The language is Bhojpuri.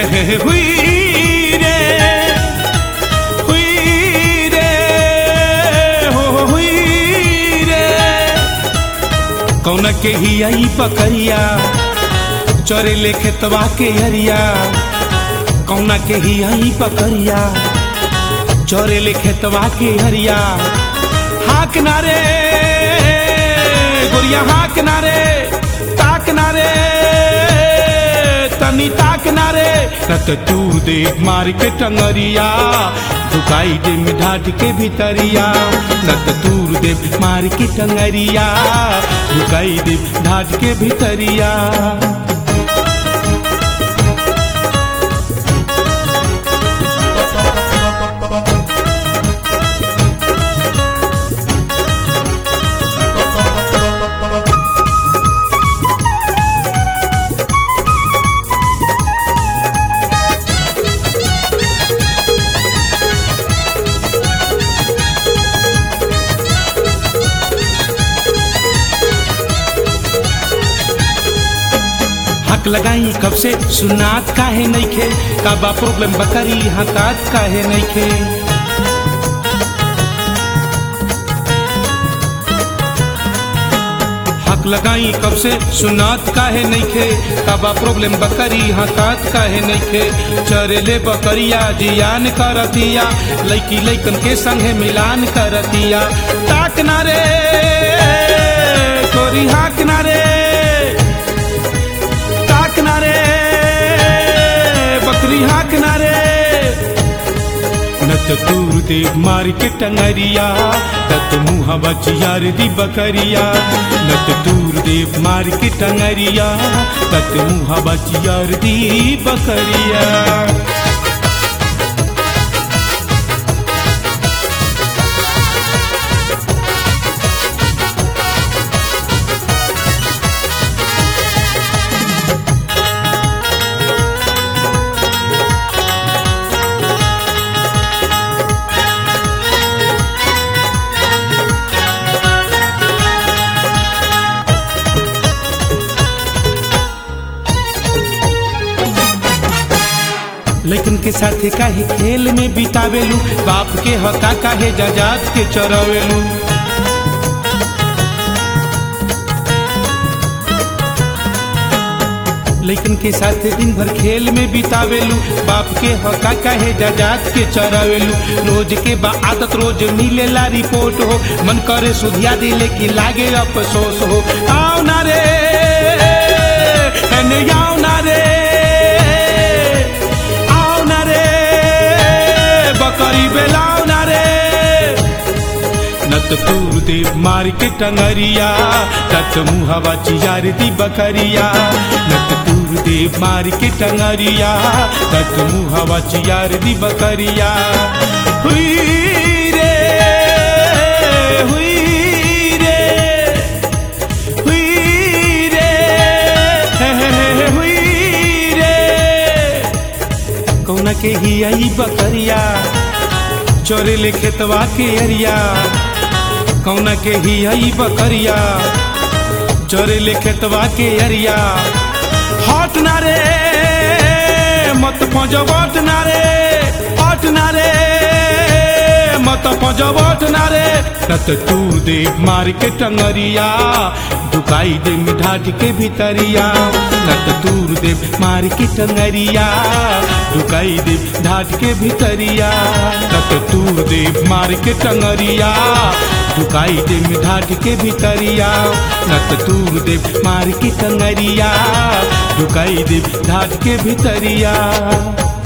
हे हुई रे हुई रे हो हो, हुई रे कौन के ही आई पकड़िया चोरे ले खेतवा के हरिया कौन के ही आई पकड़िया चोरे ले खेतवा के हरिया हाक नारे गोरिया हाक नारे ताक नारे तनी ताक नारे रत तूर दे मार के टंगरिया झुकाई दे मिठाट के भीतरिया रत तूर दे मार के टंगरिया झुकाई दे ढाट के भीतरिया हक लगाई कब से सुनात काहे नइखे का बा प्रॉब्लम बकरी हतात काहे नइखे हक लगाई कब से सुनात काहे नइखे का बा प्रॉब्लम बकरी हतात काहे नइखे चरेले बकरिया जियान करतिया लइकी लइकन के संगे मिलान करतिया ताक नारे कोरी हाक नारे ताक नारे बकरी हाक नारे नत तूर दे मार के टंगरिया तत मुँह बचियार दी बकरिया नत तूर दे मार के टंगरिया तत मुँह बचियार दी बकरिया लेकिन के साथे काहे खेल में बितावेलू बाप के हका काहे जजात के चरावेलू लेकिन के साथे दिन भर खेल में बितावेलू बाप के हका काहे जजात के चरावेलू रोज के बा आदत रोज मिलेला रिपोर्ट हो मन करे सुधिया दिले की लागे अफसोस हो आओ ना रे एने आओ ना रे आओ ना रे बकरी बेलाओ ना रे नत तूर दे मार के टंगरिया तत मुहवा चियार दी बकरिया नत तूर दे मार के टंगरिया तत मुहवा चियार दी बकरिया हुई रे हुई रे हुई रे हे हे हे हुई रे कौन के ही आई बकरिया चोरे ले खेतवा के अरिया कौन के ही आई बकरिया चोरे ले खेतवा के अरिया हट ना रे मत पजवट ना रे हट ना रे मत पजवट ना रे तत तूर दे मार के टंगरिया दुकाई दे मिठाट के भीतरिया नत तूर दे मार के टंगरिया दुकाई दे ढाट के भीतरिया नत तूर दे मार के टंगरिया दुकाई दे मिठाट के भीतरिया नत तूर दे मार के टंगरिया दुकाई दे ढाट के भीतरिया